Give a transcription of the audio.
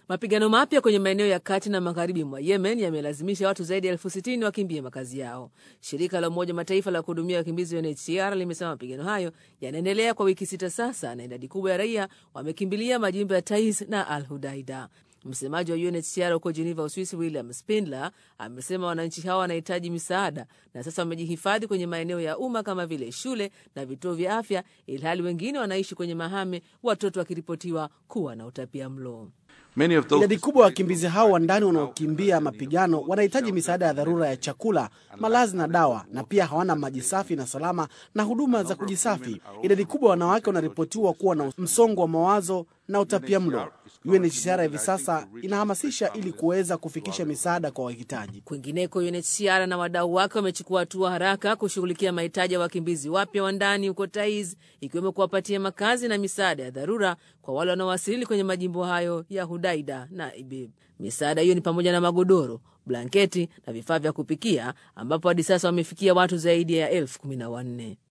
Mapigano mapya kwenye maeneo ya kati na magharibi mwa Yemen yamelazimisha watu zaidi ya elfu sitini wakimbie makazi yao. Shirika la Umoja Mataifa la kuhudumia wakimbizi UNHCR limesema mapigano hayo yanaendelea kwa wiki sita sasa, na idadi kubwa ya raia wamekimbilia majimbo ya Taiz na Al Hudaida. Msemaji wa UNHCR huko Geneva, Uswisi, William Spindler amesema wananchi hawa wanahitaji misaada na sasa wamejihifadhi kwenye maeneo ya umma kama vile shule na vituo vya afya, ilhali wengine wanaishi kwenye mahame, watoto wakiripotiwa kuwa na utapia mlo. Idadi kubwa ya wakimbizi hao wa ndani wanaokimbia mapigano wanahitaji misaada ya dharura ya chakula, malazi na dawa, na pia hawana maji safi na salama na huduma za kujisafi. Idadi kubwa ya wanawake wanaripotiwa kuwa na msongo wa mawazo na utapia mlo. UNHCR hivi sasa inahamasisha ili kuweza kufikisha misaada kwa wahitaji. Kwingineko, UNHCR na wadau wake wamechukua hatua haraka kushughulikia mahitaji ya wakimbizi wapya wa ndani huko Taiz, ikiwemo kuwapatia makazi na misaada ya dharura kwa wale wanaowasili kwenye majimbo hayo ya Hudaida na Ibib. Misaada hiyo ni pamoja na magodoro, blanketi na vifaa vya kupikia, ambapo hadi sasa wamefikia watu zaidi ya elfu kumi na wanne.